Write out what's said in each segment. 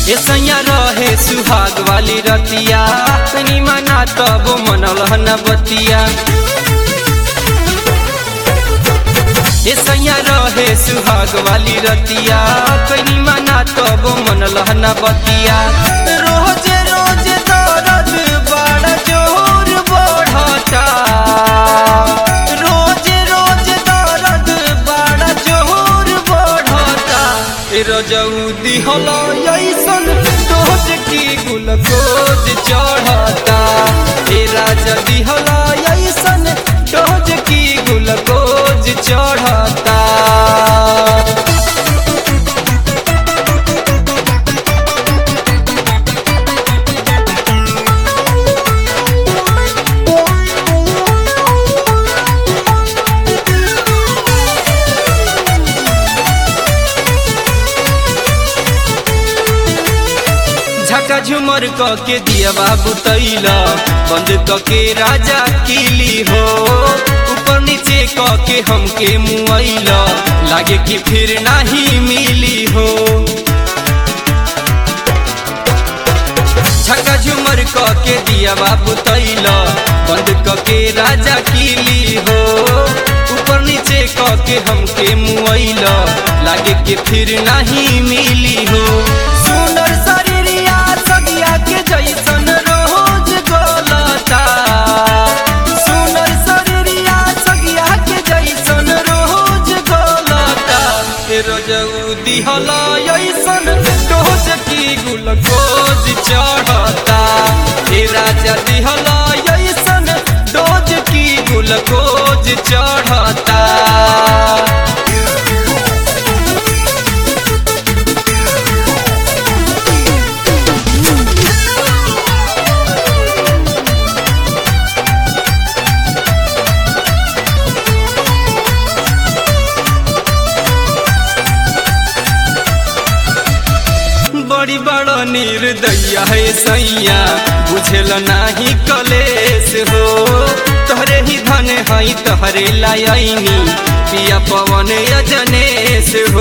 ऐसैया रहे सुहाग वाली रतिया तनी मना तब मनल न बतिया ऐसैया रहे सुहाग वाली रतिया तनी मना तब मनल न बतिया रोज रोज दर्द बड़ा जोर बढ़ता रोज रोज दर्द बड़ा जोर बढ़ता रजऊ दिहल ऐसन डोज की गुलकोज चढ़ता ए राजा दिहल ऐसन डोज की गुलकोज चढ़ता झका झुमर क के दिया बाबू तैला बंद क के राजा किली हो ऊपर नीचे क के हमके मुआइला लागे कि फिर नहीं मिली हो झका झुमर क के दिया बाबू तैला बंद क के राजा किली हो ऊपर नीचे क के हमके मुआइला लागे कि फिर नहीं मिली हो सुनर शरीरिया सगिया के जैसन रोज गलता सुनर शरीरिया सगिया के जैसन रोज गलता ए रजऊ दिहला ऐसन डोज की गुलकोज चढ़ता ए राजा दिहला ऐसन डोज की गुलकोज चढ़ता बड़ी बड़ा निर्दया है सैया बुझल नाही कलेश हो तोहरे ही धन है तोहरे लायनी पिया पवन अजनेश हो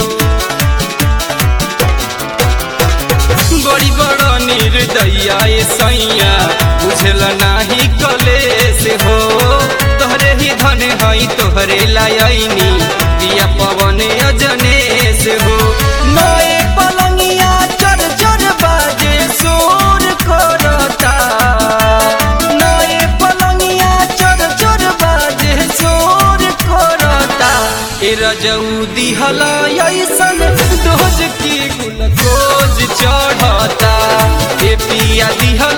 बड़ी बड़ा निर्दया है सैया बुझल नाही कलेश हो तोहरे ही धन है तोहरे लायनी पिया पवन अजनेश हो नए पलंगिया चर चर बाजे शोर करता नए पलंगिया चर चर बाजे शोर करता ए रजऊ दिहला ऐसन डोज की गुलकोज चढ़ता ए पिया दिहला